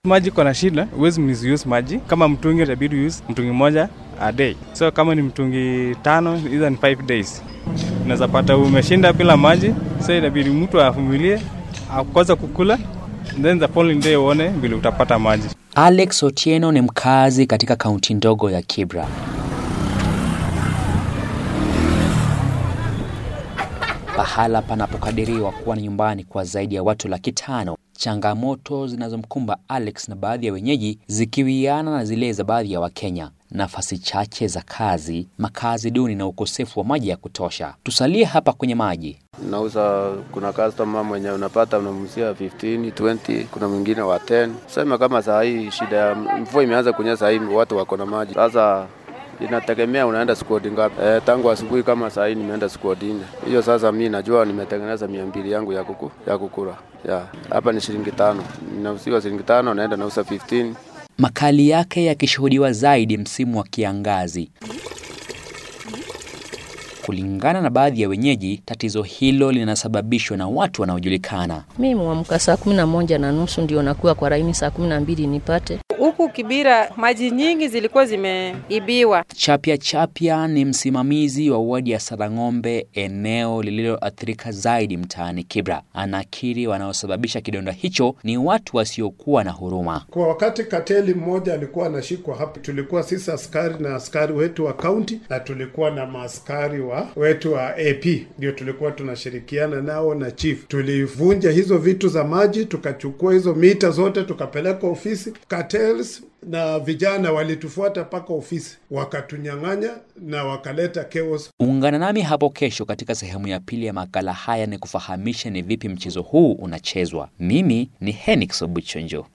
Maji kona shida, huwezi misuse maji. Kama mtungi itabidi use mtungi moja a day, so kama ni mtungi tano, hizo ni 5 days. Unaweza pata umeshinda bila maji, so inabidi mtu avumilie akwanza kukula, then the following day uone vile utapata maji. Alex Otieno ni mkazi katika kaunti ndogo ya Kibra. Pahala panapokadiriwa kuwa ni nyumbani kwa zaidi ya watu laki tano. Changamoto zinazomkumba Alex na baadhi ya wenyeji zikiwiana na zile za baadhi ya Wakenya: nafasi chache za kazi, makazi duni na ukosefu wa maji ya kutosha. Tusalie hapa kwenye maji. Nauza, kuna customer mwenye unapata unamuzia 15 20, kuna mwingine wa 10. Sema kama saa hii shida ya mvua imeanza kunyesha, saa hii watu wako na maji sasa inategemea unaenda squad ngapi. E, tangu asubuhi kama saa hii nimeenda squad nne. Hiyo sasa mi najua nimetengeneza mia mbili yangu ya kuku, ya kukula ya hapa ni shilingi tano, ninauziwa shilingi tano, naenda nauza 15. Makali yake yakishuhudiwa zaidi msimu wa kiangazi. Kulingana na baadhi ya wenyeji, tatizo hilo linasababishwa na watu wanaojulikana. Mimi mwamka saa kumi na moja na nusu ndio nakuwa kwa laini saa kumi na mbili nipate Huku Kibira maji nyingi zilikuwa zimeibiwa. Chapya Chapya ni msimamizi wa wadi ya Sarang'ombe, eneo lililoathirika zaidi mtaani Kibra. Anakiri wanaosababisha kidonda hicho ni watu wasiokuwa na huruma. Kwa wakati kateli mmoja alikuwa anashikwa hapa, tulikuwa sisi askari na askari wetu wa kaunti na tulikuwa na maaskari wa wetu wa AP, ndio tulikuwa tunashirikiana nao na chief. Tulivunja hizo vitu za maji, tukachukua hizo mita zote tukapeleka ofisi. Cartels na vijana walitufuata mpaka ofisi, wakatunyang'anya na wakaleta chaos. Ungana nami hapo kesho katika sehemu ya pili ya makala haya, ni kufahamisha ni vipi mchezo huu unachezwa. Mimi ni Henix Obuchonjo.